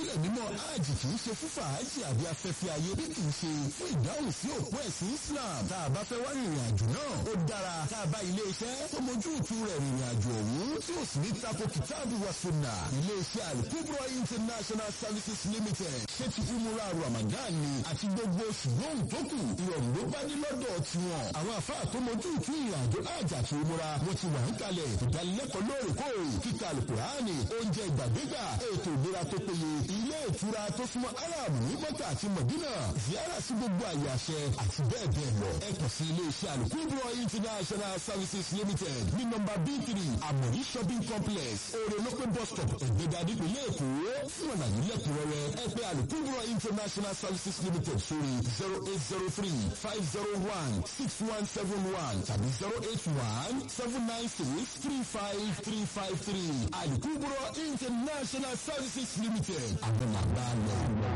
ìpínlẹ̀ mímọ́ hajj kì í ṣe fún fàájì àbí afẹ́fẹ́ ayé bí kì í ṣe fún ìdáhùn sí òpó ẹ̀sìn Islam tá a bá fẹ́ wá rìnrìn àjò náà ó dára tá a bá ilé iṣẹ́ tó mojú ìtú rẹ̀ rìnrìn àjò ọ̀hún tí ó sì ní tako kìtáàbù wa sunna ilé iṣẹ́ Al-Kubra International Services Limited ṣé ti umura Ramadan ni àti gbogbo oṣù lóhùn tó kù ìrọ̀rùn ló bá ní lọ́dọ̀ tiwọn àwọn àfáà tó mojú ìtú ìrìn àjò hajj àti umura wọn ti wà ń kalẹ̀ ìdánilẹ́kọ̀ọ́ lóòrèkóòrè kíkà Al-Kùránì oúnjẹ ìgbàdégbà ètò ìlera tó péye ilé ìtura tó súnmọ́ Arab ní Mọ́kà àti Mọ̀dínà ziyara sí gbogbo àyè àṣẹ àti bẹ́ẹ̀ bẹ́ẹ̀ lọ ẹ kàn sí ilé iṣẹ́ Al-Kubra International Services Limited ní nọ́mbà b three Amori shopping complex orelope bus stop ẹ̀gbẹ́dà nípìnlẹ̀ Èkó fún ọ̀nà nílẹ̀kùnrẹ́rẹ́ ẹ pè Al-Kubra International Services Limited sórí zero eight zero three five zero one six one seven one tàbí zero eight one seven nine six three five three five three Al-Kubra International Services Limited àwọn làgbà lọ.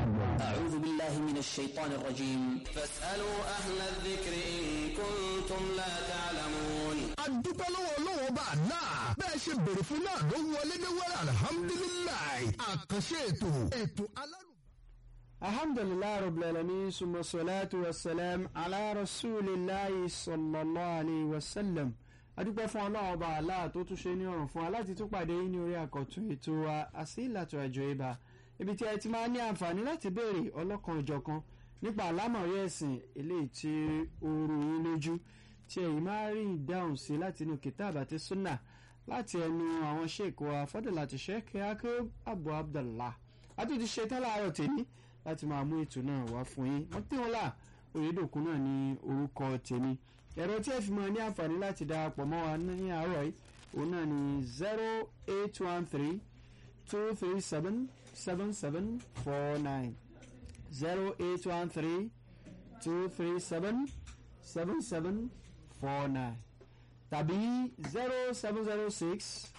أعوذ بالله من الشيطان الرجيم فاسألوا أهل الذكر إن كنتم لا تعلمون adúpẹ́ lọ́wọ́ ọlọ́wọ́ bá a náà bẹ́ẹ̀ ṣe bèrè fún náà ló wọlé ní wẹ́rẹ́ alihamudulilayi àkànṣe ètò ètò alárùn. alhamdulilayi rabbil alamin summa salatu wa salam ala rasulillahi sallallahu alayhi wa sallam adúpẹ́ fún ọlọ́run ọba àlá tó tún ṣe ní ọ̀rùn fún wa láti tún pàdé yín ní orí àkọ́tún ètò wa àsílàtò àjọ ibà ibi tí ẹ ti máa ní àǹfààní láti béèrè ọlọ́kan ìjọ̀kan nípa àlámọ̀rí ẹ̀sìn eléyìí tí ó rú yín lójú tí ẹ̀yin máa rí ìdáhùn sí láti inú kìtàbù àti súnà láti ẹnu àwọn ṣèkó afọ́dọ̀láti ṣẹ́kẹ́ akérò abu abdullah àtúntì ṣetán láàárọ̀ tèmi láti máa mú ètò náà wá fún yín wọ́n tí wọ́n là òyedòkun náà ní orúkọ tèmi ẹ̀rọ tí ẹ fi mọ ní àǹfààní láti darapọ̀ mọ́ wa ní àárọ̀ yìí òun náà ní zero eight one three two three seven seven seven four nine zero eight one three two three seven seven seven four nine tàbí zero seven zero six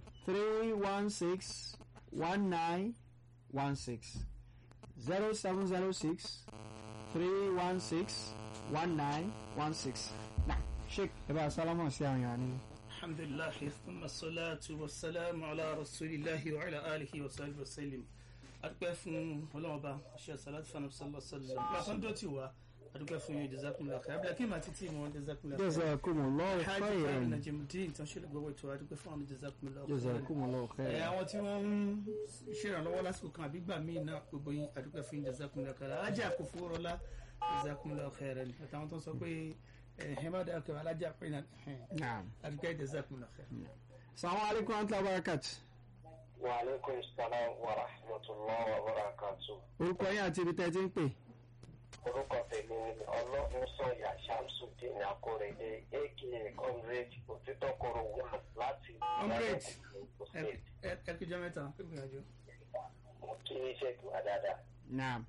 three one six one nine one six zero seven zero six three one six one nine one six. na sheik ẹ bá a sálámà sí àwọn èèyàn nílé. alhamdulilahi thumma salatu wa salamu ala rasulillahi wa ala alihi wa sahbihi wa sallim adúpẹ́ fún ọlọ́mọba ṣe salatu fana sallallahu sallam lọ́kàn tó ti wá adúpẹ́ fún yín jazakumullah khair abúlé kí n máa títí mọ́ jazakumullah khair jazakumullahu hajj khairan fáwọn najimudin tán ṣe lè gbọ́wọ́ ètò adúpẹ́ fún àwọn jazakumullah khair jazakumullahu ẹ khairan. àwọn tí wọ́n ń ṣèrànlọ́wọ́ lásìkò kan àbí gbà míì náà gbogbo yín adúpẹ́ fún yín jazakumullah khair alájà kò fowó rọlá jazakumullah khairan àtàwọn tó ń sọ pé ẹ má dáa kẹwàá alájà pé náà naam. adúpẹ́ jazakumullah khair. salamu alaykum wa rahmatulahi wa barakatuh. وعليكم السلام ورحمة الله وبركاته orúkọ yín àti ibi tẹ́ ẹ ti ń pè. orúkọ tèmi ni ọlọ́run sọ̀yà shamsudeen akórèdé aka comrade òtítọ́kọ̀rọ̀ wà láti Comrade. Ìbàdàn, ẹ State. ẹ ẹ kújọ mẹ́ta pé gbìyànjú. mo kí iṣẹ́ tó wà dáadáa. naam.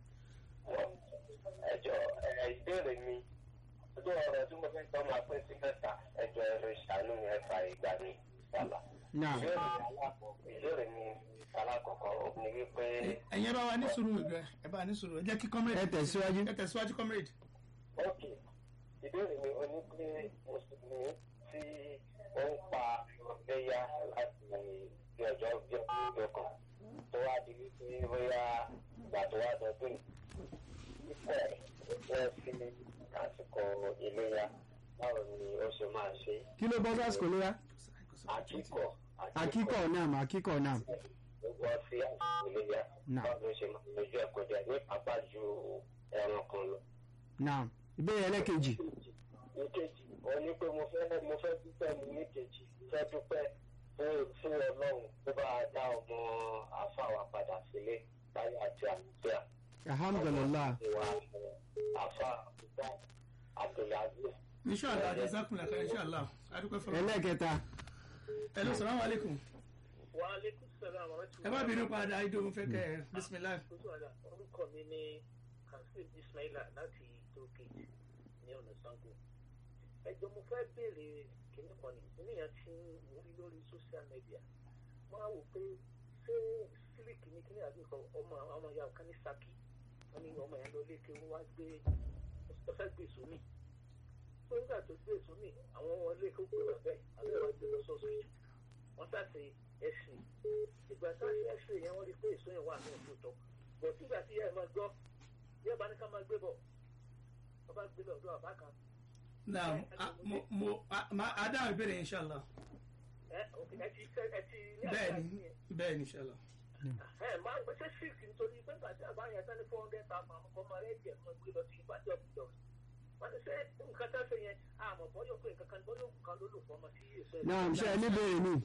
ẹjọ́ ẹ ìbéèrè mi ọjọ́ ọ̀rọ̀ tí mo fẹ́ sọ máa pín sí mẹ́ta ẹjọ́ ẹ̀rọ ìṣàánú mi ẹ̀fà ìgbà mi sálà. naam. ìbéèrè mi alákọ̀ọ́ ìbéèrè mi alákọ̀ọ́kọ́ ni wípé ẹ̀yin ẹ bá wa ní sùúrù rẹ ẹ bá wa ní sùúrù ẹ jẹ́ kí comrade. ẹ tẹ̀síwájú. ẹ tẹ̀síwájú comrade. ok ìbéèrè mi ó ní pé mùsùlùmí tí ó ń pa ẹ̀yà láti bí ọjọ́ bí ọjọ́ kan tó wá di wípé bóyá ìgbà tó wá dọdún pípọ̀ wọ́n sí àsìkò ìléyà báwo ni ó ṣe máa ṣe kí ló bọ́ sásìkò léra. àkíkọ̀ akíkọ̀ naam akíkọ̀ naam. wọ́n sí àsìkò ìléyà Náà. báwo ló ṣe máa lójú ẹ̀kọ́ jẹ ní pápá ju ẹran kan lọ. naam. ìbéèrè ẹlẹ́kejì. ìkejì òun ni pé mo fẹ́ mo fẹ́ dúpẹ́ mi níkejì fẹ́ dúpẹ́ fún fún ọlọ́run tó bá dá ọmọ àfàwà padà sílé láyé àti àlùfíà. alhamdulilah. ìwà àfà àbúgbà abdulaziz. inshallah jazakumullah khair inshallah adúpẹ́ fọlọ́. ẹlẹ́kẹta. hello salamu alaikum. wa aleykum salaam wa ẹ má bínú padà idó mo fẹ́ kẹ́ ẹ bisimilayi. rahmatulah orúkọ mi ní kazeem ismaila láti tókèjì ní ọ̀nà sango ẹjọ́ mo fẹ́ béèrè kìnnì kan ní níyàn tí mo rí lórí social media mo á wò pé ṣé sílíkì ní kíní àbí nǹkan ọmọ ọmọ ìyá ọ̀kan ní saki wọn ní ọmọ yẹn lọ léke wọn wá gbé ó fẹ́ gbé sómi tó nígbà tó gbé sómi àwọn ọmọ léke ó gbé bàbẹ́ àbẹ́ wa gbé lọ sọ́sìtì wọ́n sàṣe ẹ̀sìn ìgbà tá a ṣe ẹ̀sìn yẹn wọ́n rí pé èso yẹn wà ní òtútọ́ bọ̀ sígbà tí ẹ máa gbọ́ bí ẹ bá ní ká máa gbé bọ̀ wọ́n bá gbé lọ ọ̀dọ̀ àbá kan naam a- mo mo a- ma adáhùn ìbéèrè inshallah ẹ òkè ẹ ti ẹ ti ní àgbà bẹ́ẹ̀ni yìí yẹn. bẹ́ẹ̀ni inshallah ẹ máa ń gbèsè six nítorí pé gbàtí àbá yẹn sẹ́ni four hundred thousand àwọn ọmọ rẹ̀ jẹ́ ọmọ gbé lọ sí ìbàdí ọ̀gbìdọ̀ wọ́n ti ṣe nǹkan tá a ṣe yẹn àmọ̀ bọ́yọ̀ pé nǹkan kan bọ́yọ̀ kan ló lò fọmọ sí èso ẹ̀. náà ṣe ẹ níbèrè mi.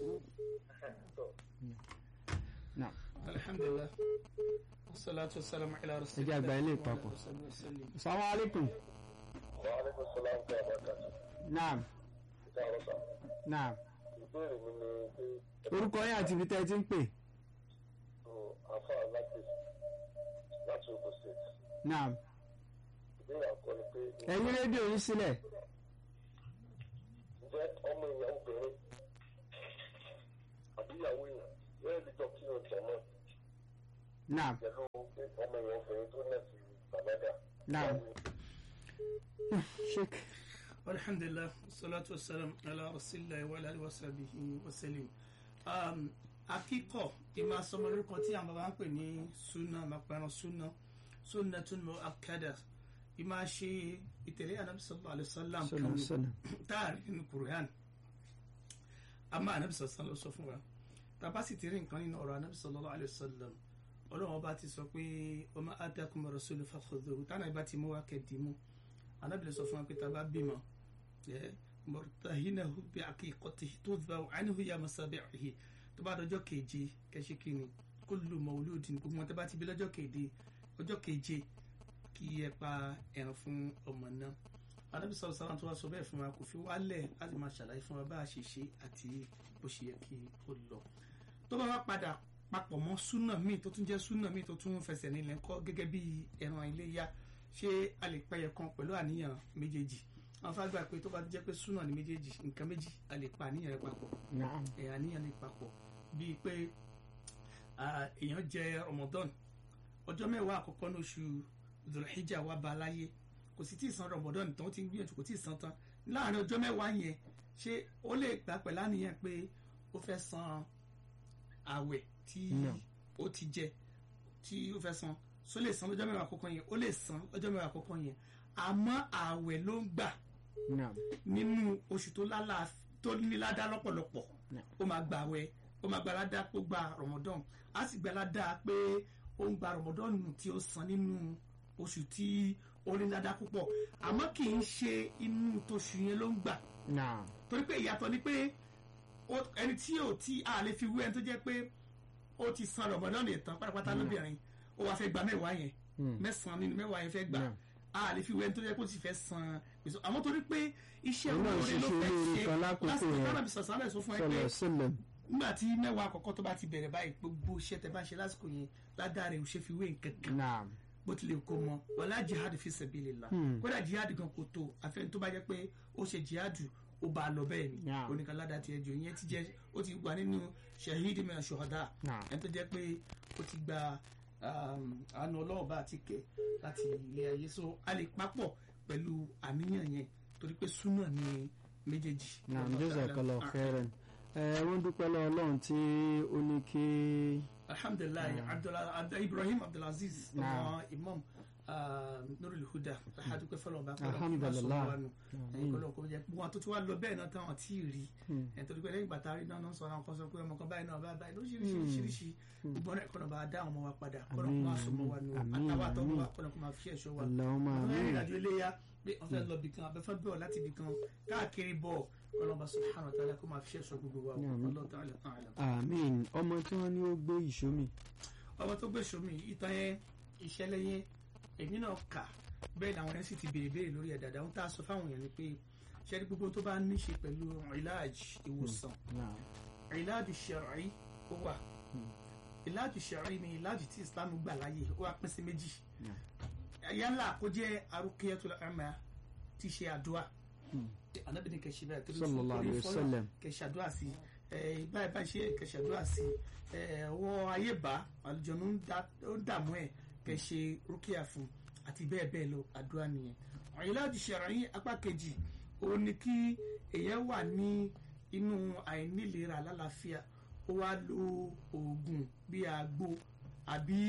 náà alhamdulilah salatu wasalam ala ẹ jẹ́ rasulillah àgbà ilé ìpapọ̀. salamu aleykum. wa aleykum salaam wa rahmatulah. naam ìta ọ̀rọ̀ sà. naam ìbéèrè mi ni pé orúkọ yín àti ibi tẹ́ ẹ ti ń pè. o afa láti láti Ogun State. naam ìbéèrè àkọ́ ni pé ẹ̀yin rédíò yín sílẹ̀. ǹjẹ́ ọmọ èèyàn obìnrin àbí ìyàwó èèyàn yóò lè jọ kí o jẹ mọ́ naam pẹ̀lú pé ọmọ èèyàn obìnrin tó náà ti bàlágà. Naam. sheik alhamdulilah salatu wasalam ala rasulillah wa ala alihi wa sahbihi wa sallim um, akíkọ ìmọ̀ asọmọlórúkọ tí àwọn baba ń pè ní sunna mapẹran sunna sunna tún mọ akada ìmọ̀ ṣe ìtẹ̀lé anabi sallallahu alayhi wa sallam Sallallahu alaihi wa sallam. táàrí nínú quran àmọ́ anabi sallallahu alayhi wa sallam sọ fún wa tàbá sì ti rí nǹkan nínú ọ̀rọ̀ anabi sallallahu alayhi wa sallam ọlọ́run ọba ti sọ pé ọmọ atakum rasulu fakhudhuhu tánà ìbá ti mú wa kẹ́ẹ̀dìmú anabi lè sọ fún wa pé tàbá bímọ mọ̀tàhínàhù bí akíkọ̀tì tó bá ànihu ya masabihi tó bá dọjọ́ keje kẹ́sí kínní kullu mawludin gbogbo wọn tó bá ti bí lọ́jọ́ keje ọjọ́ keje kí ẹ pa ẹran fún ọmọ náà anabi sọ̀rọ̀ sára tó wá sọ bẹ́ẹ̀ fún wa kò fi wálẹ̀ láti máa ṣàlàyé fún wa bá a ṣe ṣe àti bó ṣe yẹ kí ó lọ tó bá wá padà papọ̀ mọ́ súnà míì tó tún jẹ́ súnà míì tó tún fẹsẹ̀ nílẹ̀ ńkọ́ gẹ́gẹ́ bí ẹran iléyá ṣé a lè pẹyẹ kan pẹ̀lú àníyàn méjèèjì àwọn fàgbà pé tó bá jẹ́ pé súnà ní méjèèjì nǹkan méjì a lè pa àníyàn rẹ̀ papọ̀ naam ẹ̀ àníyàn lè papọ̀ bíi pé ah, èèyàn jẹ Ramadan ọjọ́ mẹ́wàá àkọ́kọ́ ní oṣù Dhul-Hijjah wà bá láyé kò sì tí ì san Ramadan tán ó ti ń gbìyànjú kò tí ì san tán láàrin ọjọ́ mẹ́wàá yẹn ṣé ó lè gbà pẹ̀lú àníyàn pé ó fẹ́ san àwẹ̀ tí No. ó ti jẹ tí ó fẹ́ san só lè san lọ́jọ́ mẹ́wàá àkọ́kọ́ yẹn ó lè san lọ́jọ́ mẹ́wàá àkọ́kọ́ yẹn àmọ́ àwẹ̀ ló ń gbà naam nínú oṣù tó lálà tó níládá lọ́pọ̀lọpọ̀ Yeah. ó máa gbà wẹ̀ ó máa gba ládá pé ó gba Ramadan á sì gba ládá pé ó ń gba Ramadan nù tí ó san nínú oṣù tí ó ní ládá púpọ̀ àmọ́ kì í ṣe inú tóṣù yẹn ló ń gbà naam torí pé ìyàtọ̀ ni pé ó- ẹni tí ò tí a lè fi wé ẹni tó jẹ́ pé ó ti san Ramadan yẹn tán pátápátá lóbìnrin ó wàá fẹ́ gba mẹ́wàá yẹn Hmm. mẹ́sàn-án nínú mẹ́wàá yẹn fẹ́ gbà Yeah. a lè fi wé ẹni tó jẹ́ pé ó sì fẹ́ san gbèsè àmọ́ torí pé iṣẹ́ Òun náà olóore ló ṣiṣẹ́ fẹ́ olóore ṣe kan lákòókò lásìkò yẹn. tánà bí sọ̀sán rẹ̀ sọ fún ẹ pé sallallahu sallam nígbà tí mẹ́wàá àkọ́kọ́ tó bá ti bẹ̀rẹ̀ báyìí gbogbo iṣẹ́ tẹ bá ṣe lásìkò yẹn ládàá rẹ̀ ò ṣe fi wé nǹkan kan naam bó tilẹ̀ kó mọ wàlá jihad fi sabilillah Hmm. kódà jihad gan kò tó àfẹn tó bá jẹ́ pé ó ṣe jihad ó bá a lọ bẹ́ẹ̀ ni Yeah. oníkan ládàá tiẹ̀ jù ìyẹn ti jẹ́ ó ti wà nínú shahid min shuhada Yeah. ẹni tó jẹ́ pé ó ti gba um, àánú ọlọ́ọ̀bá àti kẹ̀ láti ilé ayé so a lè papọ̀ pẹ̀lú àníyàn yẹn torí pé súnà ni méjèèjì. naam Wallahu ta'ala jazakallahu a'lam. khairan ẹ wọ́n dúpẹ́ lọ́wọ́ ọlọ́run tí ó ní kí alhamdulilayi Abdullah- Abdul- ibrahim abdulaziz ọmọ Naam. imam ah, nurul huda alhadukẹ fọlọ ọba Alhamdulillah. ẹyin kọlọ kọ jẹ wọn tó ti wá lọ bẹ́ẹ̀ náà táwọn tí ì rí Hmm. ẹ torí pé lẹ́yìn bàtà rí náà náà sọ àwọn kan sọ pé ọmọ kan báyìí náà bá báyìí lóṣìṣìṣìṣì gbogbo ọ̀nà ìkọlọ bá dá àwọn ọmọ wa padà kọlọ kó máa sọ ọmọ wa nù Àmín, àtàwọn àtọwọ àmín. wa kọlọ kó máa fi ẹ̀ṣọ́ wa Allahumma àwọn amin. ìrìnàjò iléyà pé wọn fẹ́ lọ bìkan abẹfẹ bọ láti bìkan káàkiri bọ kọlọ bá subhanahu wa ta'ala kó máa fi ẹ̀ṣọ́ gbogbo wa Àmín. Allahu ta'ala a'lam. àmín ọmọ tí wọ́n ní ó gbé ìṣó mi ọmọ tó gbé sómi ìtàn yẹn ìṣẹ̀lẹ̀ yẹn èmi náà kà bẹ́ẹ̀ làwọn yẹn sì ti béèrè béèrè lórí ẹ̀ dáadáa ohun tá a sọ fáwọn èèyàn ni pé ṣẹ́ni gbogbo tó bá ní ṣe pẹ̀lú ìlàjì ìwòsàn naam ìlàjì ṣẹ̀rọ̀ì ó wà ìlàjì ṣẹ̀rọ̀ì ni ìlàjì tí Islam gbà láàyè ó wà pín sí méjì yálà kó jẹ́ arúkẹ́yẹ́tul àmà tí ṣe àdúrà anabi ni kẹsì bẹ́ẹ̀ torí Sallallahu alayhi wa sallam. kẹsì àdúrà sí ẹ báyìí báyìí ṣe kẹsì àdúrà sí ẹ ọwọ́ ayé bá àlùjọ̀nù ń dá- ó dààmú ẹ̀ kẹsì rúkìá fún àti bẹ́ẹ̀ bẹ́ẹ̀ lọ àdúrà nìyẹn ìlàjì ṣẹ̀rọ̀ì apá kejì ó ní kí èèyàn wà ní inú àìnílera lálàáfíà ó wá lo oògùn bíi àgbo àbí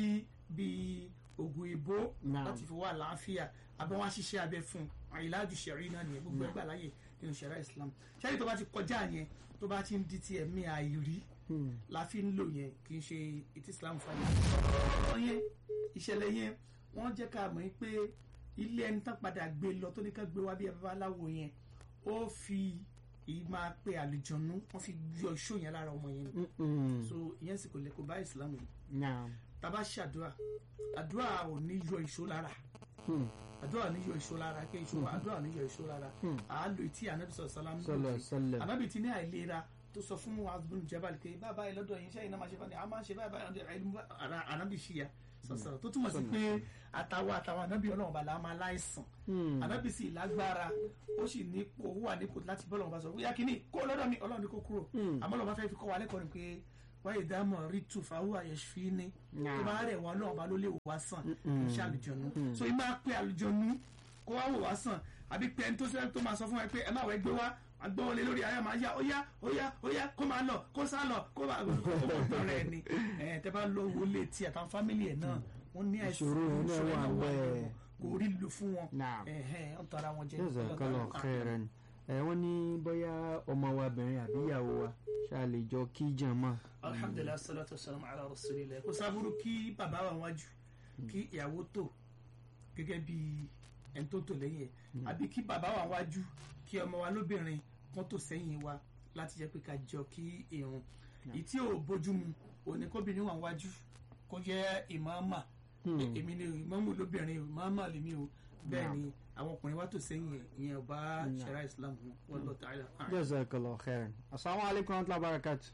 bíi oògùn ìbò Naam. láti fi wá àlàáfíà àbí wọn á ṣiṣẹ́ abẹ fún un ìlàjù ṣẹ̀rí náà nìyẹn gbogbo ẹgbẹ́ àláyè nínú ṣẹ̀rí Islam ṣẹ́rí tó bá ti kọjá yẹn tó bá ti ń di ti ẹ̀mí àìrí la fi ń lò yẹn kì í ṣe ètí Islam fàyè. ọ̀rọ̀ yẹn ìṣẹ̀lẹ̀ yẹn wọ́n jẹ́ ká mọ̀ pé ilé ẹni tán padà gbé lọ tó ní ká gbé wá bí ẹ babaláwo yẹn ó fi èyí máa pe àlùjọ̀nú wọ́n fi yọ iṣó yẹn lára ọmọ yẹn ni Mm-mm. so ìyẹn sì kò lè kó bá Islam yìí naam tàbá ṣàdúrà àdúrà ò ní yọ ìṣó lára Hmm. àdúrà ò ní yọ ìṣó lára kí ìṣó àdúrà ò ní yọ ìṣó lára àálò etí anabi sọ sàlámù Sallallahu alaihi wasallam. anabi ti ní àìlera tó sọ fún wa bin jabal pé bàbá ẹ lọ́dọ̀ yìí sẹ́yìn náà máa ṣe báyìí a máa ṣe báyìí báyìí àìlú ara anabi ṣìyà sọsọrọ tó túmọ̀ sí pé àtàwọn àtàwọn anabi ọlọ́run bàlá máa láìsàn anabi sì lágbára ó sì ní ó wà nípò láti bọ́ lọ́wọ́ bá sọ bóyá kínní kó lọ́dọ̀ mi ọlọ́run ní kó kúrò àmọ́ lọ́wọ́ bá fẹ́ fi kọ́ wa lẹ́kọ̀ọ́ ni pé wáyé dámọ̀ rí tù fáwọn àyẹ̀ṣfí ni tó bá rẹ̀ wọ́n náà bá ló lè wò wá sàn iṣẹ́ àlùjọ̀nù so ìmọ̀ pé àlùjọ̀nù kó wá wò wá sàn àbí pé ẹni tó sẹ́ tó máa sọ fún ẹ pé ẹ má wẹ́ gbé wá agbọ́wọlé lórí ayé máa yá ó yá ó yá ó yá kó máa lọ kó sá lọ kó máa kó mọ̀ tán rẹ̀ ni ẹ̀ tẹ́ bá lọ wọlé tí àtàwọn fámìlì ẹ̀ náà wọ́n ní àìsàn Ìṣòro yẹn náà ìṣòro wà yẹn bẹ́ẹ̀. kò rí lò fún wọn Naam. ẹ̀hẹ́n ọ̀n tara wọn jẹ jazakallahu khairan ẹ wọ́n ní bóyá ọmọ wa bìnrin àbí ìyàwó wa ṣáà lè jọ kí jàmá alhamdulilah salatu wasalam ala rasulillah kò sábúrú kí bàbá wa wájú kí ìyàwó tò gẹ́gẹ́ bí ẹni tó tò lẹ́yìn ẹ̀ àbí kí bàbá wa wájú kí ọmọ wa lóbìnrin kan tò sẹ́yìn wa láti jẹ́ pé ká jọ kí irun ìtí ò bójúmu òní kóbìnrin wà wájú kó jẹ́ ìmáàmà èmi ni ìmáàmù lóbìnrin ìmáàmà lèmi o bẹ́ẹ̀ ni àwọn ọkùnrin wa tò sẹ́yìn ẹ̀ ìyẹn ò bá ṣẹ̀rá islam mu wallahu ta'ala a'lam. jazakallahu khairan assalamu alaikum wa rahmatullahi wa barakatuh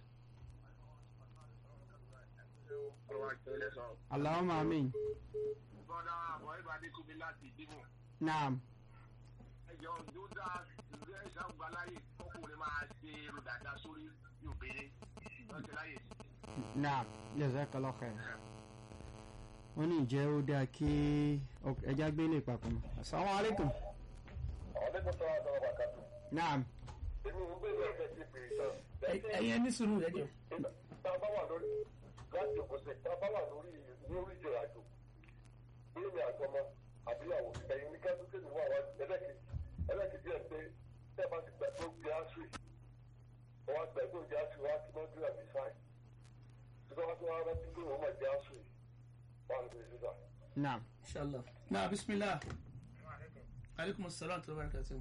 allahumma amin bọ́dá àbọ̀ ìgbà adékúnmi láti ìdímọ̀ naam ẹjọ́ dúdà ìgbẹ́ ìṣàgbáláyè ọkùnrin máa ṣe èrò dáadáa sórí obìnrin lọ́jọ́ láyè sí. naam jazakallahu khairan wọ́n ní ìjẹ́ ó dáa kí ọk- ẹja gbé lè papọ̀ mọ́ assalamu alaikum ọ̀dẹ́gbẹ́ tó wà lọ́wọ́ wákàtí. naam èmi ń gbé ìwé ẹ̀fẹ́ sí ìpèrè tán. Ẹ- ẹ̀yin ní sùúrù ẹ̀jọ̀ tá a bá wà lórí láti òkúse tá a bá wà lórí lórí ìjọ àjò bóyá mi àtọmọ àbíyàwó ẹ̀yin ní kẹ́tùkẹ́ mi wà wá ẹlẹ́kejì ẹlẹ́kejì ẹ̀ pé tẹ́ ẹ bá ti gbà tó gbé aṣọ yìí wọ́n á gbà tó gbé aṣọ yìí wọ́n á ti mọ́ dúrà bí sáì tí wọ́n á ti wá rántí pé wọ́n máa jẹ́ aṣọ yìí wọ́n á lè fi sísà. naam inshallah na bismillah alaikum assalam wa barakatuh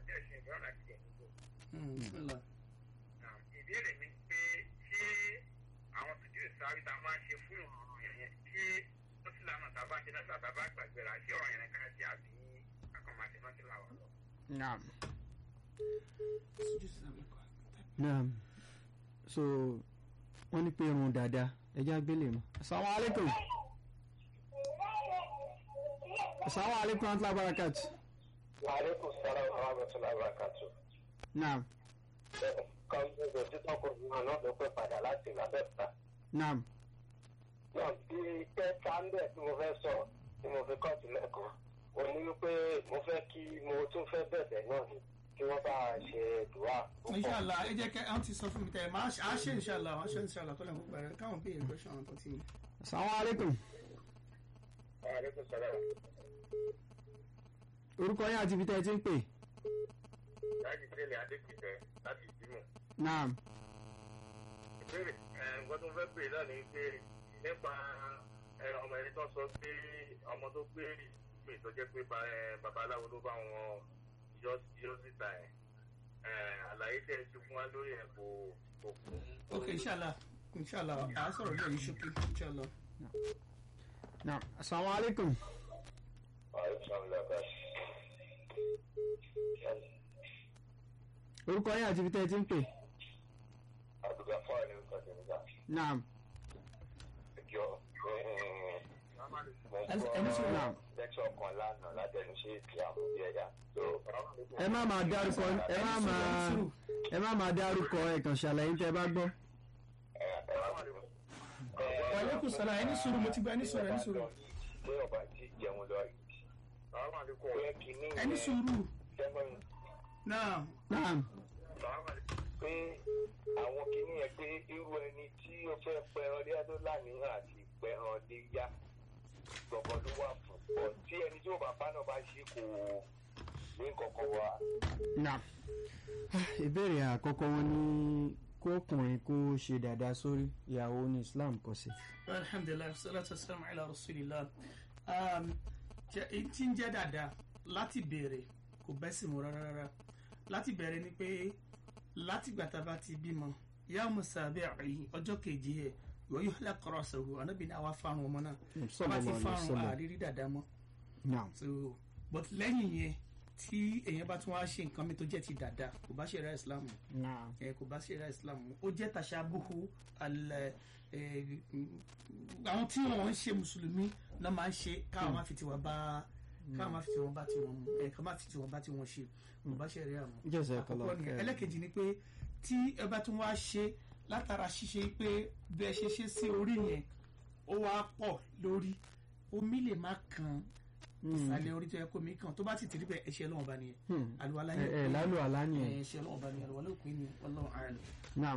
Hmm, bismillah ìbéèrè mi pé ṣé àwọn fìdíò sáré tá a máa ń ṣe fún ìrọ̀rùn yẹn ṣé ó sì lànà tá a bá ń ṣe náà tá a bá gbàgbéra ṣé ọ̀rọ̀ yẹn ká ṣe àbí kankan máa ṣe náà ti là wà lọ. naam naam so wọ́n ní pé irun dáadáa ẹja gbé lè mọ́ assalamu alaikum assalamu alaikum wa rahmatullahi wa barakatuh Aleykum salaam wa rahmatulahi wa barakatu. naam Kan gbogbo títọ́ kò ní àná ló pẹ́ padà láti ìlàbẹ́ta. naam Náà bí iṣẹ́ sáńdẹ̀ tí mo fẹ́ sọ tí mo fi kọ́ọ̀tù lẹ́kọ̀ọ́. Ó ní wípé mo fẹ́ kí mo tún fẹ́ bẹ̀bẹ̀ náà ni kí wọ́n bá ṣe dùwà púpọ̀. inshallah ẹ jẹ́ kẹ́ ẹ ti sọ fún mi tẹ́ ẹ máa ṣe- á ṣe inshallah á ṣe inshallah tó lè kó pẹ̀rẹ̀ káwọn bí èrè question àwọn tó ti assalamu alaikum Aleykum salaam. orúkọ yín àti ibi tẹ́ ẹ ti ń pè Láti tẹ́lẹ̀ Adékìtẹ́ láti ìdímọ̀. naam ìbéèrè ẹ nǹkan tó ń fẹ́ pè náà ni pé nípa ẹ, ọmọ ẹni tó sọ pé ọmọ tó gbé pé tó jẹ́ pé ba- ẹ, babaláwo ló bá wọn yọ yọ síta ẹ̀ ẹ, àlàyé tẹ́ ẹ ti fún wa lórí ẹ̀ kò kò kún. ok inshallah inshallah à á sọ̀rọ̀ lórí ṣókí inshallah. naam assalamu alaikum orúkọ yín àti ibi tẹ́ ẹ ti ń pè àdùgbà fún àlẹ́ nǹkan tó ń gbà naam jọ mo Ẹ- ẹni sọ gbọ́ náà. lẹ́kṣọ̀ kan lánàá látẹnu ṣe èsì àmúbí ẹ̀yà tó. ẹ má máa dárúkọ ẹ má máa ẹ má máa dárúkọ ẹ kàn ṣàlàyé tẹ́ ẹ bá gbọ́ wa alaikum salam ẹni sùúrù mo ti gba ẹni sùúrù ẹni sùúrù pé ọba tí jẹun lọ yìí. pé kìíní ẹni sùúrù sẹ́gbọ̀n náà naam pé àwọn kìíní yẹn pé irú ẹni tí ó fẹ́ pẹran léyà tó láníyàn àti pẹran léyà gbọ̀ngàn ló wà fún ọ tí ẹni tí ó bá bá náà bá ṣe kò ní kankan wá. Naam. ìbéèrè àkọ́kọ́ wọn ní kó ọkùnrin kó ṣe dáadáa sórí ìyàwó ní Islam kò sí. alhamdulilayi salatu wasalam ala rasulillah um, jẹ- èyí tí ń jẹ́ dáadáa láti bẹ̀rẹ̀ kò bẹ́ sí mu rárá rárá láti bẹ̀rẹ̀ ni pé láti gbàtà bá ti bímọ ìyá musabi àyè ọjọ́ kejì ẹ̀ wọ́n yóò lẹ́kọ̀ọ́ sọ̀rọ̀ anábì ní àwa fárun ọmọ náà bá ti sallallahu alaihi fárun wasallam. àrírí dáadáa mọ́ Naam. so but lẹ́yìn yẹn tí èèyàn bá tún wá ṣe nǹkan mi tó jẹ́ ti dáadáa kò bá ṣe ra islam mu Naam. ẹ kò bá ṣe islam mu ó jẹ́ tàṣàbùhù alẹ́ ẹ àwọn tí wọ́n ń ṣe mùsùlùmí náà máa ń ṣe káwọn máa fi tiwọn bá káwọn máa fi tiwọn bá tiwọn mu ẹ káwọn máa fi tiwọn bá tiwọn ṣe kò bá ṣe rí àmọ́ Jazakallah àkọ́kọ́ nìyẹn khairan. ẹlẹ́kejì ni pé tí ẹ bá tún wá ṣe látara ṣíṣe pé bẹ́ẹ̀ ṣe ṣe sí orí yẹn ó wá pọ̀ lórí omi lè má kan ìsàlẹ̀ orí tó yẹ kó mi kàn tó bá ti tìrí bẹ́ẹ̀ ẹ̀ṣẹ̀ lọ́wọ́ bá nìyẹn Hmm. àlùwalá ẹ ẹ lálù àlá nìyẹn. ẹ̀ṣẹ̀ lọ́wọ́ bá nìyẹn àlùwalá òpin ni ọlọ́run àrùn. Naam.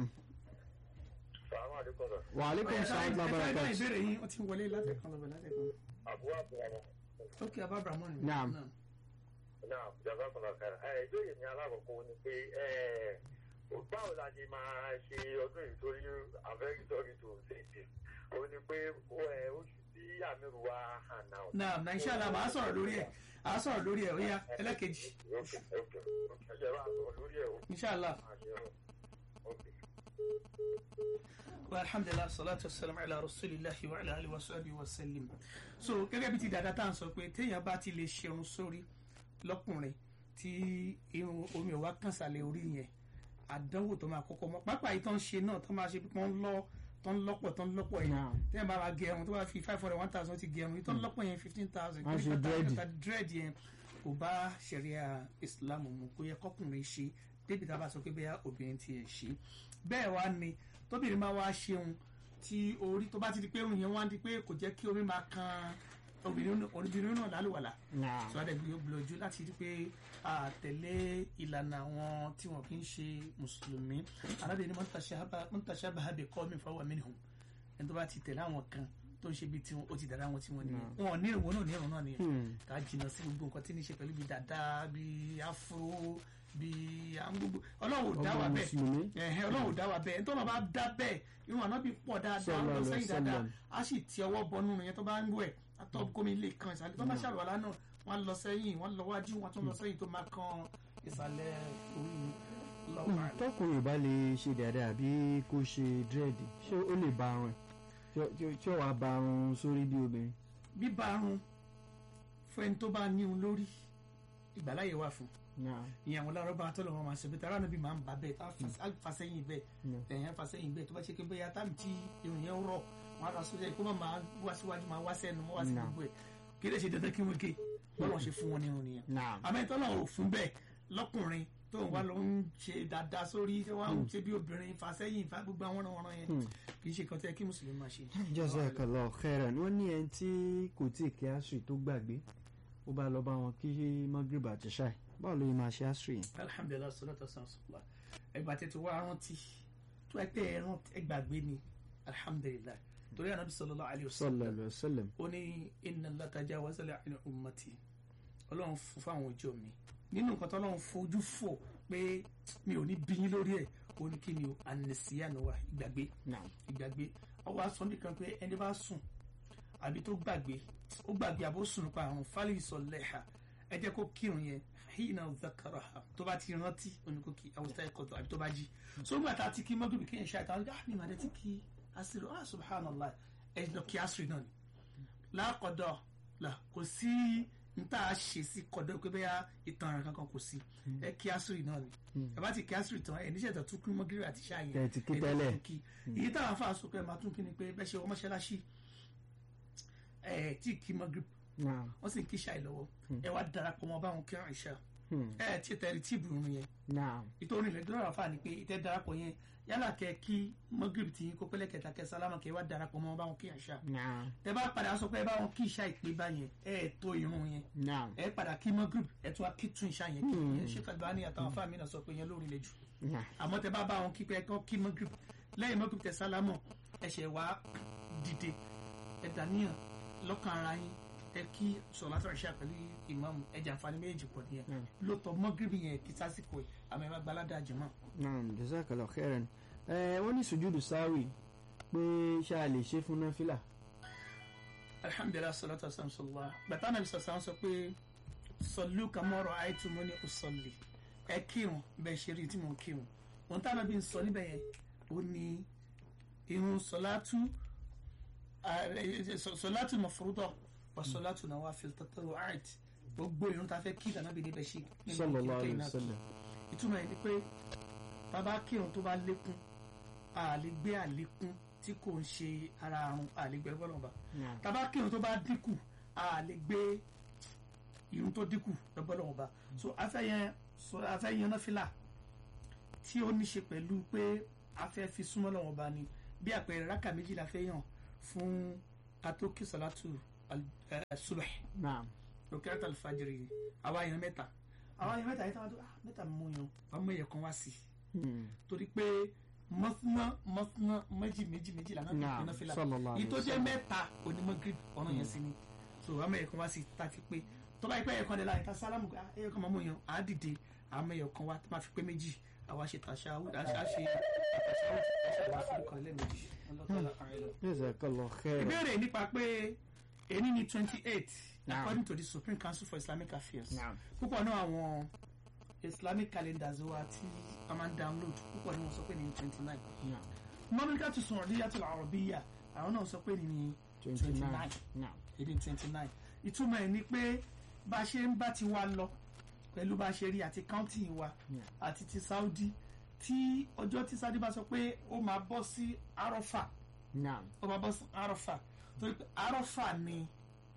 sàmú àdékọ́ sọ. Wa alaikum salaam wa ẹ̀ka barakatuh. ìbéèrè yín ó ti wọlé látẹ̀kan lọ́bẹ̀ látẹ̀kan. àbúrò àbúrò ókè abábramọ́ ni. Naam. náà jàmbá kan lọ́kàn ẹ̀ ìbéèrè mi alákọ̀ọ́kọ́ ni pé ẹ̀ báwo la ṣe máa ṣe ọdún yìí torí i'm very sorry to say this ó ní pé ẹ̀ oṣù tí àmìrù wa hàn náà. naam na inshallah màá sọ̀rọ̀ lórí ẹ̀ àá sọ̀rọ̀ lórí ẹ̀ ó yá ẹlẹ́kejì ok ok ok ẹ jẹ́ bá a sọ lórí ẹ̀ o. inshallah. máa ṣe ọ́ ok. alhamdulilah salatu wasalam ala rasulillahi wa ala alihi wa sahbihi wa sallim so gẹ́gẹ́ bí ti dada tá à ń sọ pé téèyàn bá ti lè ṣerun sórí lọ́kùnrin tí irun omi ò wá kàn sàlẹ̀ orí yẹn àdánwò tó máa kọ́kọ́ mọ́ pápá yìí tó ń ṣe náà tó máa ṣe pé wọ́n lọ tó ń lọ́pọ̀ tó ń lọ́pọ̀ yẹn Naam. téèyàn bá máa gẹrun tó bá fi five hundred one thousand ti gẹrun yìí tó ń lọ́pọ̀ yẹn fifteen thousand Wọ́n ṣe dread. dread yẹn kò bá ṣẹ̀ríà islam mu kò yẹ kọkùnrin ṣe débi tá a bá sọ pé bẹ́ẹ̀ obìnrin ti ẹ̀ ṣe bẹ́ẹ̀ wá ni tóbìnrin máa wá ṣeun tí orí tó bá ti di pé irun yẹn wá di pé kò jẹ́ kí omi máa kan obìnrin náà obìnrin náà lálùwàlà Naam. sọ adé gbìyànjú láti rí pé a tẹ̀lé ìlànà àwọn tí wọn kì í ṣe mùsùlùmí arábìnrin mọ́tàṣábà bẹ̀ kọ́ mi fọwọ́ minhum ẹni tó bá ti tẹ̀lé àwọn kan tó ń ṣe bí tiwọn ó ti dára wọn tí wọn nìyẹn wọn ò ní ìrùn wọn náà ní ìrùn náà nìyẹn Hmm. ká jìnnà sí gbogbo nǹkan tí ní í ṣe pẹ̀lú bíi dàda bíi afro bíi àwọn gbogbo ọlọ́run ò dá Ọmọ wa bẹ́ẹ̀ Mùsùlùmí. ẹ̀hẹ́ ọlọ́run ò dá wa bẹ́ẹ̀ nítorí wọn bá dá bẹ́ẹ̀ irun àná bí pọ̀ dáadáa Sallallahu lọ alaihi sẹ́yìn dáadáa wasallam. á sì ti ọwọ́ bọnú yẹn tó bá ń wẹ̀ àtọ́ gómi lè kan ìsàlẹ̀ tó bá ṣàlùwàlá náà wọ́n lọ sẹ́yìn wọ́n lọ wájú wọ́n tún lọ sẹ́yìn tó máa kan ìsàlẹ̀ orí lọ́wọ́ àlẹ́. tọkùnrin bá lè ṣe dáadáa àbí kó ṣe dírẹ́dì ṣé ó lè ba arun ẹ̀ Tí- tí- tí ó wàá ba arun sórí bí obìnrin. bíbá arun fún ẹni tó bá ní un lórí ìgbàláyè wà fún Naam. ìyẹn àwọn lárọ́bà tó lọ́wọ́ máa ṣe bí tara níbi máa ń bà bẹ́ẹ̀ tá a fà sẹ́yìn bẹ́ẹ̀ Mm. ẹ̀yìn fà sẹ́yìn bẹ́ẹ̀ tó bá ṣe pé bẹ́ẹ̀ táàmì tí irun yẹn rọ̀ wọn á lọ sórí ẹ̀ kó má máa wá síwájú máa wá sẹ́nu wá sí Naam. gbogbo ẹ̀ kí lè ṣe dandan kí wọ́n ké bọ́lá ṣe fún wọn nínú nìyẹn Naam. àmọ́ ìtọ́lọ̀ ò fún bẹ́ẹ̀ lọ́kùnrin tó ń wá lọ ń ṣe dáadáa sórí tó wá ń ṣe bí obìnrin fà sẹ́yìn fà gbogbo àwọn ọ̀ràn yẹn kì í ṣe kan tó yẹ kí mùsùlùmí máa ṣe. Jazakallah khairan wọ́n ní ẹni tí kò tí ì kí asri tó gbàgbé ó bá lọ bá wọn kí magrib àti ṣáì báwo ló yẹ máa ṣe asri yẹn. alhamdulilayi salatu wasalam sallallahu ẹgbà tètè wá rántí tó ẹ pé ẹ rántí ẹ gbàgbé ni alhamdulilayi torí anabi sallallahu alayhi wa sallallahu sallam alaihi wasallam. ó ní inna Allah tajawaza li an ummati ọlọ́run fún fáwọn ọjọ́ mi nínú nǹkan tó ọlọ́run fojú fò pé mi ò ní bíyín lórí ẹ̀ ó ní kí ni o ànìsíyànù wa ìgbàgbé Naam. ìgbàgbé ọwọ́ aṣọ nìkan pé ẹni bá sùn àbí tó gbàgbé ó gbàgbé àbó sùn nípa àrùn fálì ìsọ̀lẹ́hà ẹ jẹ́ kó kírun yẹn hìnà zakaraha tó bá ti rántí oníkókì àwùjọ ẹ̀kọ́ tó àbí tó bá jí so nígbà tá a ti kí mọ́gìrì kí yẹn ṣe àtàwọn ah mi màdé ti kí asiri ah subhanallah ẹ lọ kí asiri náà ni lákọ̀dọ̀ là kò sí n tá a ṣe sí kọ̀dọ̀ pé bẹ́ẹ̀ ìtàn ara kankan kò sí ẹ kí asiri náà ni ẹ bá ti kí asiri tán ẹ níṣẹ́ tó tún kí mọ́gìrì àti ṣáà yẹn Tẹ̀ ti kí ẹ tẹ́lẹ̀. tún kí èyí táwọn afa sọ pé màá tún kí ni pé bẹ́ẹ̀ ṣe wọ́n mọ́ṣáláṣí ẹ̀ tí kí mọ́gìrì Naam. wọ́n sì ń kí ṣáì lọ́wọ́ ẹ wá darapọ̀ mọ́ báwọn kí àìṣà Hmm. ẹ tí tẹ̀rí tíìbù irun yẹn Naam. ìtòrí ilẹ̀ dọ́rọ̀ àfa ni pé ìtẹ́ darapọ̀ yẹn yálà kẹ kí mọ́gìrì tí kó pẹ́lẹ́ kẹta kẹ sálámà kẹ wá darapọ̀ mọ́ báwọn kí àìṣà Naam. tẹ bá padà sọ pé báwọn kí ìṣá ìpè báyẹn ẹ tó irun yẹn Naam. ẹ padà kí mọ́gìrì ẹ tún wá kí tún ìṣá yẹn kí yẹn ṣé kàlùbá ní àtàwọn afá mi náà sọ pé yẹn lórí ilẹ̀ jù Naam. àmọ́ tẹ bá bá wọn kí pé kán kí mọ́gìrì lẹ́yìn mọ́gìrì tẹ sálámọ̀ ẹ ṣẹ̀ wá dìde ẹ dàníyàn lọ́kàn ara yín ẹ kí sọ̀lá tó ṣe pẹ̀lú ìmáàmù ẹ̀jẹ̀ àǹfààní méjì pọ̀ nìyẹn lóòótọ́ mọ́gìrì yẹn kí sásìkò ẹ̀ àmọ́ ẹ má gbalada jẹ̀mọ́. naam jazakallah khairan ẹ wọ́n ní sùjúdù sáwì pé ṣáà lè ṣe fún náfìlà. alhamdulilah salatu wasalam sallallahu bàtà nàbí sọ̀sán sọ pé sọ̀lú kàmọ́rọ̀ àìtúmọ̀ ní ọ̀sọ̀lì ẹ kírun bẹ́ẹ̀ ṣe rí tí mo kírun wọn táwọn bí n sọ níbẹ̀ yẹn ó ní irun sọ̀látú sọ̀látú mọ̀fúrúdọ̀ wà sọ̀látú náà wà fi tọ́tọ́rọ̀ àìt gbogbo irun tá a fẹ́ kí ìdáná bí níbẹ̀ ṣe nínú sallallahu kíkẹ́ alaihi iná wasallam. ìtumọ̀ yẹn ni pé bàbá kírun tó bá lékún a lè gbé àlékún tí kò ń ṣe ara àrùn a lè gbé ẹgbẹ́ lọ́wọ́ bá Naam. tàbá kírun tó bá dínkù a lè gbé irun tó dínkù ẹgbẹ́ lọ́wọ́ bá so afẹ́yẹn so afẹ́yẹn náà fìlà tí ó ní ṣe pẹ̀lú pé afẹ́ fi súnmọ́ lọ́wọ́ bá ni bí àpẹẹrẹ rákà méjì la fẹ́ yàn fún katókì sọ̀látù subh naam lókèrè alfajiri àwa yẹn mẹ́ta àwa yẹn mẹ́ta yẹn tí wọ́n tó ah mẹ́ta mú yan wọ́n mú ẹ̀yẹ kan wá sí i Hmm. torí pé mọ́sánná mọ́sánná méjì méjì méjì lànà Naam, ìpinnu fìlà sallallahu yìí tó alaihi jẹ́ wasallam. mẹ́ta onímọ̀ grip ọ̀nà yẹn sí ni so àmọ́ ẹ̀yẹ kan wá sí i tá a ti pé tó bá yẹ pé ẹ̀yẹ kan dẹ̀ láyé ká sálámù ká ẹ̀yẹ kan máa mú yan àá dìde àmọ́ ẹ̀yẹ kan wá tó máa fi pé méjì àwa ṣe tàṣà àṣà ṣe àṣà àṣà àforúkọ lẹ́ẹ̀mejì ọlọ́tọ́lá ààrẹ lọ jazakallah khairan. ìbéèrè nípa pé èyí ni twenty eight Naam. according to the supreme council for islamic affairs Naam. púpọ̀ náà àwọn islamic calendars wa tí a máa ń download púpọ̀ ni wọ́n sọ pé ní twenty nine Naam. mọ́mílíkà tó sùn ọ̀dí yàtọ̀ àrọ̀bíyà àwọn náà sọ pé ní twenty twenty nine nine. naam. èdè twenty nine ìtumọ̀ ẹ̀ ni pé bá a ṣe ń bá ti wa lọ pẹ̀lú bá a ṣe rí àti county wa àti ti saudi tí ọjọ́ tí saudi bá sọ pé ó máa bọ́ sí arọ́fà naam. ó máa bọ́ sí arọ́fà torí pé arọ́fà ni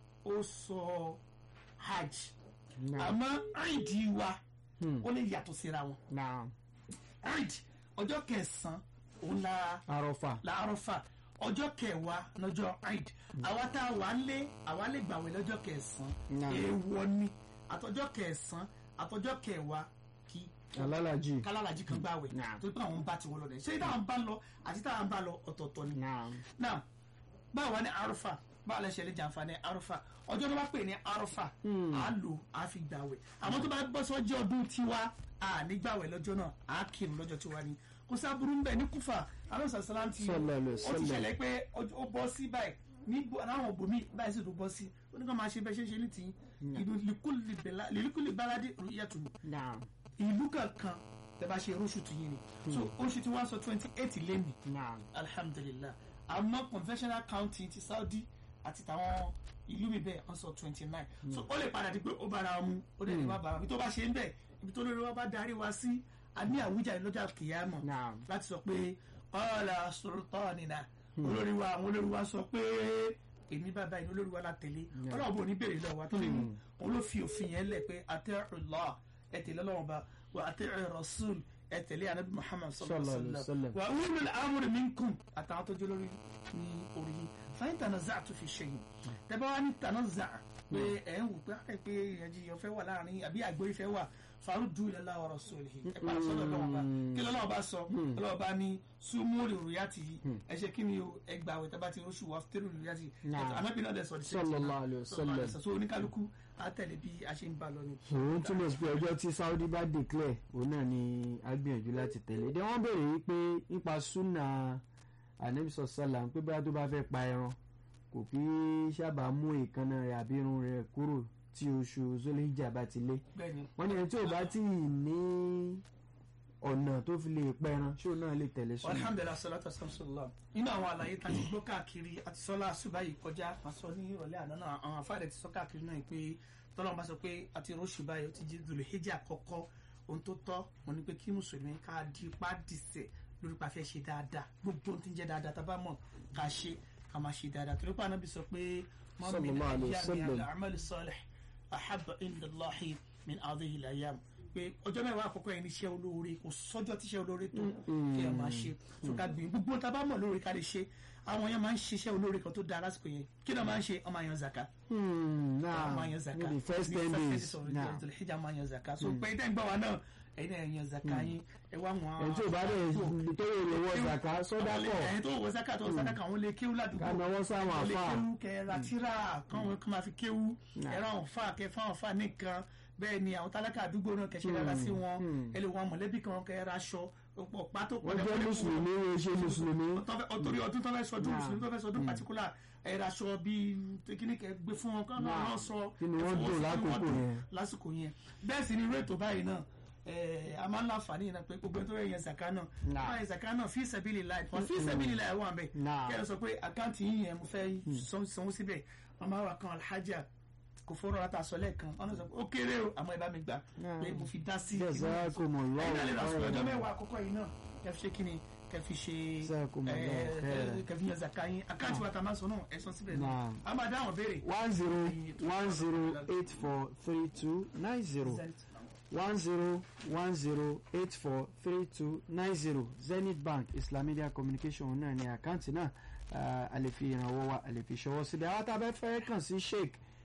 ó sọ hajj naam. àmọ́ àìdí wa Hmm. ó lè yàtọ̀ síra wọn naam. àìdí ọjọ́ kẹsàn-án òun la arọ́fà. la arọ́fà ọjọ́ kẹwàá lọ́jọ́ àìdí àwa tá a wà ń lé àwa lè gbàwé lọ́jọ́ kẹsàn-án Naam. èèwọ̀ ni àtọjọ́ kẹsàn-án àtọjọ́ kẹwàá kí alálàjì. kálálàjì kan gbàwé Naam. torí pé àwọn bá ti wọ́n lọ dẹ̀ ṣé táwọn bá lọ àti táwọn bá lọ ọ̀tọ̀ọ̀tọ̀ ni naam. now báwo wá ní arúfà báwo lẹ ṣe lè jàǹfààní arúfà ọjọ́ tó bá pè ní arúfà á lò á fi gbàwẹ̀ àmọ́ tó bá bọ́ sọ́jọ́ ọdún tiwa à ní gbàwẹ̀ lọ́jọ́ náà á kírun lọ́jọ́ tiwa ni kò sábúrú ń bẹ̀ ní kúfà alonso salam ti Sallallahu alaihi ó ti wasallam. ṣẹlẹ̀ pé ọjọ́- ó bọ́ sí báyìí ní bó- láwọn òbòmí báyìí sì tó bọ́ sí ó ní ká máa ṣe bẹ́ẹ̀ ṣe ṣe ní tì í ìlú lílùkùlì báládé ìyàtọ̀ naam. ìlú kankan tẹ bá ṣe oṣù tì yín ni so oṣù tí wọ́n sọ twenty eight lẹ́nu naam. alhamdulilah àmọ́ conventional counting ti saudi àti tàwọn ìlú mi bẹ́ẹ̀ wọ́n sọ twenty nine so ó lè padà di pé ó bára mu ó lè ní wá bára mu ibi tó bá ṣe ń bẹ̀ ibi tó lórí wa bá darí wa sí a ní àwùjáde lọ́jà kìyàmọ̀ Naam. láti sọ pé ọ̀la sultanina olórí wa àwọn olórí wa sọ pé èmi bàbá yìí olórí wa la tẹ̀lé ọlọ́run bò ní bèrè lọ́wọ́ wa tó lè mú òun ló fi òfin yẹn lẹ̀ pé atẹ́rùlá ẹ tẹ̀lé ọlọ́run ba wa atẹ́rù rasul ẹ tẹ̀lé anabi muhammad sallallahu Sallallahu alaihi alaihi wasallam wasallam. wa ulul amri minkum àtàwọn tó jẹ́ lórí ní orí yìí fàyín tanaza'tu fi shay'in tẹ́bá wá ní tanaza' pé ẹ̀ ń wò pé ẹ̀ pé ìyànjiyàn fẹ́ wà láàrin àbí àgbóyè fẹ́ wà faruddu ila Allah wa rasulihi ẹ̀ padà sọ́dọ̀ lọ́wọ́ bá kí lọ́wọ́ bá sọ lọ́wọ́ bá ní súnmúrì rúyàtì yìí ẹ ṣe kí ni o ẹ gbà wẹ̀ tẹ́bá ti rọ́ṣù wà fẹ́rù rúyàtì Naam. anábì náà dẹ̀ sọ Sallallahu alaihi wasallam. so oníkálukú á tẹ̀lé bí a ṣe ń bá lọ ni. òun túmọ̀ sí pé ọjọ́ tí saudi bá declare òun náà ni a gbìyànjú láti tẹ̀lé dé wọ́n béèrè wípé nípa súnà anamisa salam pé bóyá tó bá fẹ́ pa ẹran kò kí sábà mú èékánná rẹ̀ àbí irun rẹ̀ kúrò tí oṣù zolihijja bá ti lé bẹ́ẹ̀ni wọ́n ní ẹni tí ò bá tí ì ní ọ̀nà tó fi lè pẹran ṣó náà lè tẹ̀lé súnà. alhamdulilah salatu wasalam sallam nínú àwọn àlàyé tá a ti gbọ́ káàkiri àti sọ́lá àṣùbá yìí kọjá a sọ ní ìrọ̀lẹ́ àná náà àwọn afáàdẹ ti sọ káàkiri náà pé tọ́lọ́mù bá sọ pé àti rọ́ṣù báyìí ó ti jẹ́ dùlù hijab àkọ́kọ́ ohun tó tọ́ wọn ni pé kí mùsùlùmí ká di ipá dìsẹ̀ lórí pa fẹ́ ṣe dáadáa gbogbo ohun tí ń jẹ́ dáadáa tá a bá mọ̀ ká ṣe ká máa ṣe dáadáa torí pé ànábì sọ pé Sallallahu alaihi wasallam. al-amal salih ahabba inda Allahi min hadhihi al-ayyam pé ọjọ́ mẹ́wàá àkọ́kọ́ yẹn ní iṣẹ́ olóore kò sọ́jọ́ tíṣẹ́ olóore tó kí ẹ máa ṣe tó ká gbìn gbogbo tá a bá mọ̀ lóore ká lè ṣe àwọn yẹn máa ń ṣiṣẹ́ olóore kan tó dáa lásìkò yẹn kí ló máa ń ṣe ọmọ àyàn zaka Hmm, ọmọ náà àyàn zaka ní the first ten days náà ìjà máa yan zaka so pé tẹ́ ń gbọ́ wa náà ẹ̀yin náà yan zaka yín ẹ wá wọn. ẹni tí ò bá dẹ̀ tó yẹ lè wọ zaka sọ́dá pọ̀ ẹ̀yin tó wọ zaka tó wọ zaka kan wọn lè kéwú ládùúgbò ká náwó sáwọn wọn lè àfà kéwú kẹ ra tíra kan wọn kàn máa fi kéwú ẹ ra àwọn fa kẹ fáwọn fa nìkan bẹ́ẹ̀ ni àwọn tálákà àdúgbò náà kẹsẹ dára sí wọn ẹ lè wọn mọ̀lẹ́bí kan kẹ ra aṣọ ọ̀pọ̀ pátó wọ́n jẹ́ mùsùlùmí wọ́n ṣe mùsùlùmí ọtọrí ọdún tó fẹ́ sọdún mùsùlùmí tó fẹ́ sọdún pàtíkúlà ẹ̀rọ aṣọ bíi kíní kẹ gbé fún wọn kán náà sọ kí ni wọ́n dùn lákòókò yẹn lásìkò yẹn bẹ́ẹ̀ sì ni irú ètò báyìí náà ẹ a máa ń láǹfààní yìí náà pé gbogbo ẹni tó yẹ yẹn zaka náà Nah. wọ́n yẹn zaka náà fi sẹ́bìlì láì wọ́n fi sẹ́bìlì láì wọ́n àbẹ̀ Nah. kí ẹ sọ pé àkáǹtì yìí yẹn mo fẹ́ san- sanwó síbẹ̀ màmá wa kan alhaja kò fọ́nrán láta sọ lẹ́ẹ̀kan ọ̀nà sọ pé ó kéré o àmọ́ ẹ bá mi gbà Nah. pé mo fi dá sí Jazakumullahu ẹ̀yin náà lè ra sọ ọjọ́ khairan. mẹ́wàá àkọ́kọ́ yìí náà kẹ́ fi ṣe kí ni kẹ́ fi ṣe Jazakumullahu ẹ, khairan. ẹ, kẹ́ fi yan zaka yín àkáǹtì wa ta máa sọ náà ẹ sọ síbẹ̀ náà Nah. a máa dá àwọn béèrè. one zero one zero eight four three two nine zero one zero one zero eight four three two nine zero zenith bank islamidia communication náà ní àkáǹtì náà ah, a lè fi ìrànwọ́ wa a lè fi ṣọwọ́ síbi àwọn tá a bẹ fẹ́ kàn sí sheik